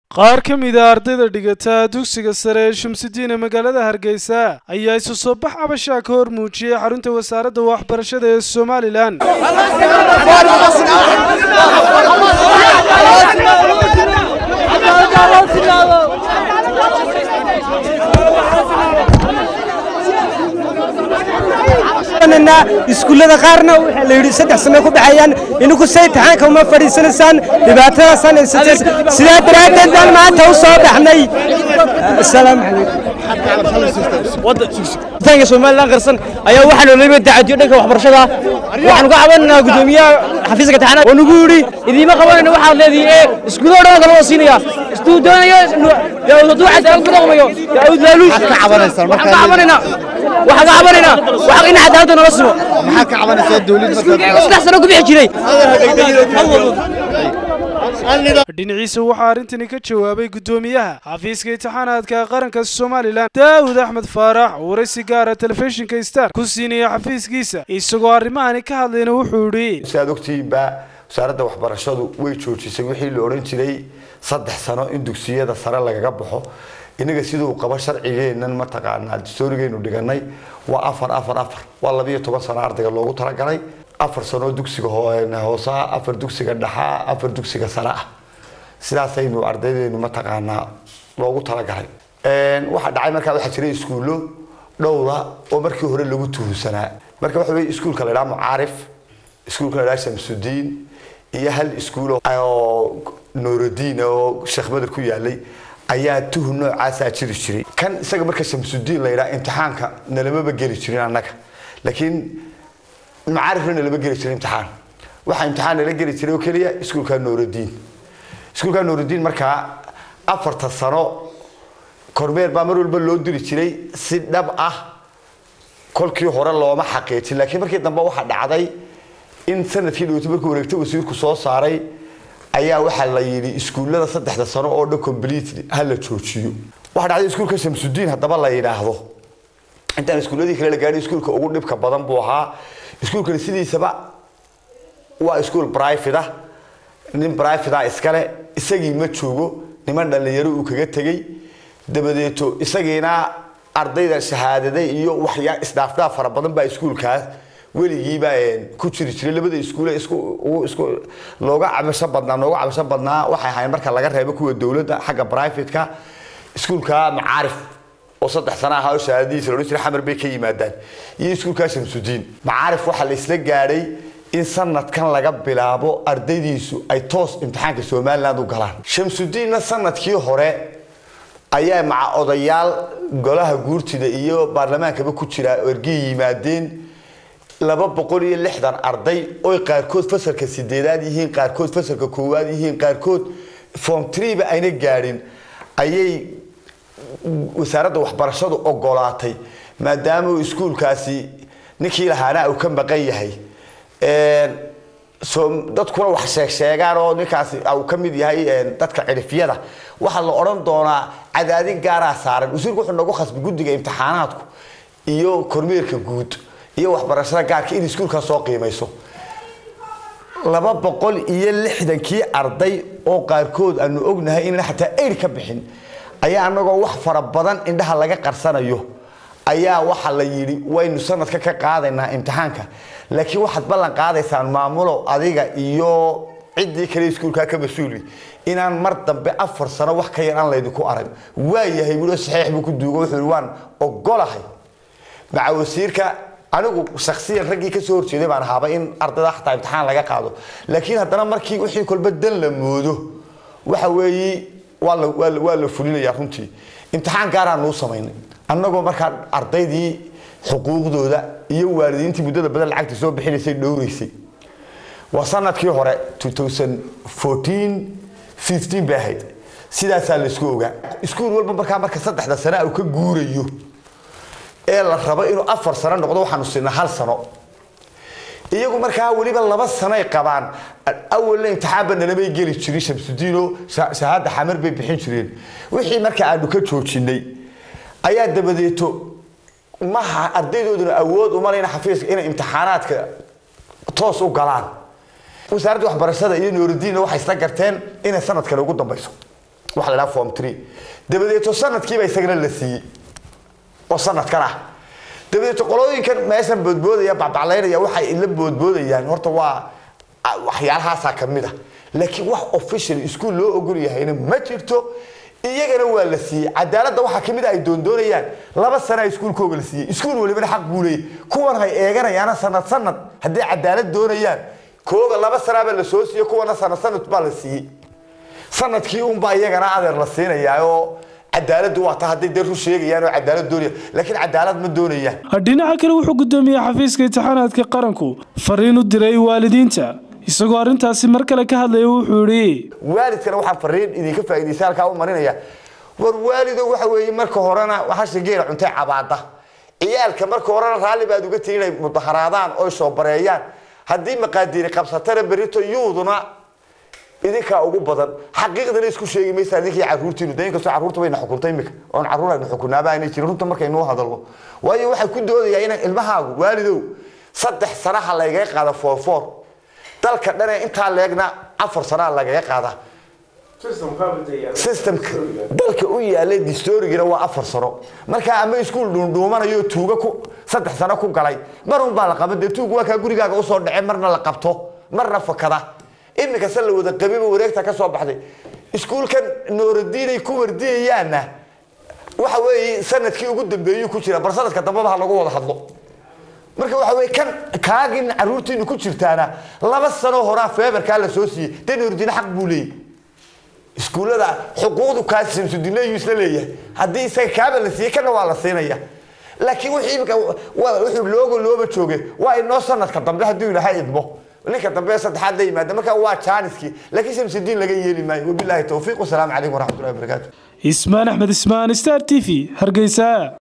qaar ka mid a ardayda dhigata dugsiga sare ee shamsudiin ee magaalada hargeysa ayaa isu soo bax cabashaa ka hor muujiyey xarunta wasaaradda waxbarashada ee somalilan iskuullada qaarna waxaa la yidhi saddex sano ku baxayaan ininku say taxaanka uma fadhiisanaysaan dhibaatadaasaan haysatay sidaa daraaddeed baan maanta u soo baxnay asalaamu calaykum somalilan qarsan ayaa waxaa noolaba dacadiyo dhanka waxbarashada waxaan ka cabanaynaa gudoomiyaha xafiiska taxanaad oo nagu yidhi idiima qabanayna waxaad leedihi ee iskuullada dhan kala siinaya istuu doonaya hadduu cadaalad ku dhaqmayo yaud laaluush waxaan ka cabanaynaa waxaan ka cabanaynaa wax in cadaaladda nala simo maxaa ka cabanaysaa dawlad saddex sano ku bixi jiray dhinaciisa waxaa arrintani ka jawaabay guddoomiyaha xafiiska imtixaanaadka qaranka somalilan daawud axmed faarax oo waraysi gaara telefishinka star ku siinaya xafiiskiisa isagoo arrimahani ka hadlayna wuxuu yidhi sidaad ogtihiinba wasaaradda waxbarashadu way joojisay wixii la odhan jiray saddex sano in dugsiyada sare lagaga baxo inaga siduu qabo sharcigeennan mataqaanaa dastoorigeynu dhiganay waa afar afar afar waa labiyo toban sano ardayga loogu talagalay afar sanoo dugsiga hoosaa afar dugsiga dhaxaa afar dugsiga sare ah sidaasaynu ardaydeenu mataqaanaa loogu talagalay waxaa dhacay markaa waxaa jiray iskuullo dhowra oo markii hore lagu tuhunsanaa marka waxa weye iskuulka la idhaha mucaarif iskuulka la idhaha shamsudiin iyo hal iskuul oo nuurudiin oo sheekh madar ku yaalay ayaa tuhun noocaasaa jiri jiray kan isaga marka shamsudiin la yidhaha imtixaanka nalamaba geli jirin annaga laakiin macaarifna nalama geli jirin imtixaan waxaa imtixaan nala geli jiray oo keliya iskuulka nuurudiin iskuulka nuurudiin markaa afarta sano kormeer baa mar walba loo diri jiray si dhab ah kolkii hore looma xaqiijin laakiin markii dambe waxaa dhacday in sanadkii dhowto markuu wareegta wasiirku soo saaray ayaa waxaa la yidhi iskuullada saddexda sano oo dhan completely ha la joojiyo waxaa dhacday iskuulka shamsudiin haddaba la yidhaahdo intaan iskuulladii kale la gaadhay iskuulka ugu dhibka badan buu ahaa iskuulkani sidiisaba waa iskuul private ah nin private ah iskale isagii ma joogo niman dhallinyaro uu kaga tegey dabadeeto isagiina ardayda shahaadaday iyo waxyaa isdhaafdhaaf fara badan baa iskuulkaas weligiiba ku jiri jiray labada iskuule isku isku looga cabasho badnaa nooga cabasho badnaa waxay ahayn marka laga reebo kuwa dowladda xagga private-ka iskuulka macaarif oo saddex sano ahaa oo shahaadadiisa loodhan jiray xamar bay ka yimaadaan iyo iskuulka shamsudiin macaarif waxaa la isla gaadhay in sanadkan laga bilaabo ardaydiisu ay toos imtixaanka somaliland u galaan shamsudiinna sanadkii hore ayaa maca odayaal golaha guurtida iyo baarlamaankaba ku jira ergey yimaadeen laba boqol iyo lixdan arday oy qaarkood fasalka sideedaad yihiin qaarkood fasalka koowaad yihiin qaarkood form treeba ayna gaadhin ayay wasaaradda waxbarashadu ogolaatay maadaama uu iskuulkaasi ninkii lahaana uu ka maqan yahay dadkuna wax sheeg sheegaan oo ninkaasi uu ka mid yahay dadka cirifyada waxaa la odhan doonaa cadaadin gaaraa saaran wasiirku wuxuu nagu khasbay guddiga imtixaanaadku iyo kormeerka guud iyo waxbarashada gaarka in iskuulkaa soo qiimayso laba boqol iyo lixdankii arday oo qaarkood aanu ognahay inaan xataa eir ka bixin ayaa anagoo wax fara badan indhaha laga qarsanayo ayaa waxa la yidhi waynu sanadka ka qaadaynaa imtixaanka laakiin waxaad ballan qaadaysaan maamulow adiga iyo ciddii kale iskuulkaa ka mas-uuli inaan mar dambe afar sano wax ka yar aan laydinku arag waayahay bulo saxiix buu ku duugo wuxuu yidhi waan ogolahay maca wasiirka anigu shaksiyan raggii kasoo horjeeday baan ahaaba in ardayda xataa imtixaan laga qaado laakiin haddana markii wixii kolba dan la moodo waxa weeye waa la waa la waa la fulinayaa runtii imtixaan gaaraan nuu samaynay annagoo markaa ardaydii xuquuqdooda iyo waalidiintii muddada badan lacagta soo bixinaysay dhowraysay waa sanadkii hore 2014 15 bay ahayd sidaasaa laysku ogaa iskuul walba markaa marka saddexda sane uu ka guurayo ee la rabo inuu afar sano noqdo waxaanu siinaa hal sano iyagu markaa weliba laba sanoay qabaan awalna imtixaanba nalamay geli jirin shamsudiino shahaada xamar bay bixin jireen wixii marka aanu ka joojinay ayaa dabadeeto maha ardaydooduna awood uma lehna xafiiska inay imtixaanaadka toos u galaan wasaaradda waxbarashada iyo nuuridiinna waxay isla garteen inay sanadkan ugu dambayso waxa la dhaha form three dabadeeto sanadkiiba isagana la siiyey oo sanadkan ah dabadeeto qolooyinkan meeshan boodboodaya bacbaclaynaya waxay la boodboodayaan horta waa waxyaalahaasaa ka mid ah laakiin wax official iskuul loo ogol yahayna ma jirto iyagana waa la siiyey cadaaladda waxaa kamid a ay doondoonayaan laba sana iskuulkooga la siiyey iskuul walibana xaq buu leeyay kuwan hay eeganayaana sanad sanad haddii cadaalad doonayaan kooga laba sanaabaa la soo siiyey kuwana sanad sanad baa la siiyey sanadkii unbaa iyagana adeer la siinayaa oo cadaaladdu waa ta hadday dee ru sheegayaan oo cadaalad doonaya laakiin cadaalad ma doonayaan dhinaca kale wuxuu gudoomiyey xafiiska imtixaanaadka qaranku fariin u diray waalidiinta isagoo arrintaasi mar kale ka hadlaya wuxuu yidhi waalidkana waxaan fariin idinka faa'iidaysa halkaa u marinaya war waalido waxa weeye marka horena hasha geela cuntay cabaada ciyaalka marka horena raalli baad uga tihi inay mudaharaadaan oy soo bareeyaan haddii maqaadiiri qabsatana berito yuuduna idinkaa ugu badan xaqiiqdana isku sheegi maysa idinkii caruurtiinu de inkastoo caruurta bayna xukuntay imika oon caruur aynu xukunaaba aynay jirin runta markaynuu hadalno waayo waxay ku doodayaa inaan ilmahaagu waalidow saddex sanaha laygaga qaada foorfoor dalka dhane intaa leegna afar sanaa lagaga qaadaa systemka dalka u yaalay distorigina waa afar sano markaa ama iskuul dhuundhuumanayo tuuga ku saddex sano ku galay mar un baa la qaban dee tuug waa kaa gurigaaga usoo dhace marna la qabto marna fakada iminka se la wada qabiba wareegta ka soo baxday iskuulkan nooradiinay ku wardiyayaanna waxa weeye sanadkii ugu dambeeyuu ku jira bal sanadka dambaba ha lagu wada hadlo marka waxa weye kan kaagin caruurtiinu ku jirtaana laba sano horaa feebarkaa la soo siiyey dee nooradiine xaq buu leeyahy iskuullada xuquuqdu kaas samsudineyu isla leeyahay haddii isaga kaaba la siiyey kana waa la siinaya laakiin wixii imika wuxuu looga looba jooge waa inoo sanadka dambe hadduu ilaahay idmo ninka dambe saddexaad la yimaada marka waa jaaniskii laakiin shamsudiin laga yeeli maayo wabilaahi towfiiq wasalaamu calaykum waraxmatullahi wabarakaatu ismaan axmed ismaan star t v hargeysa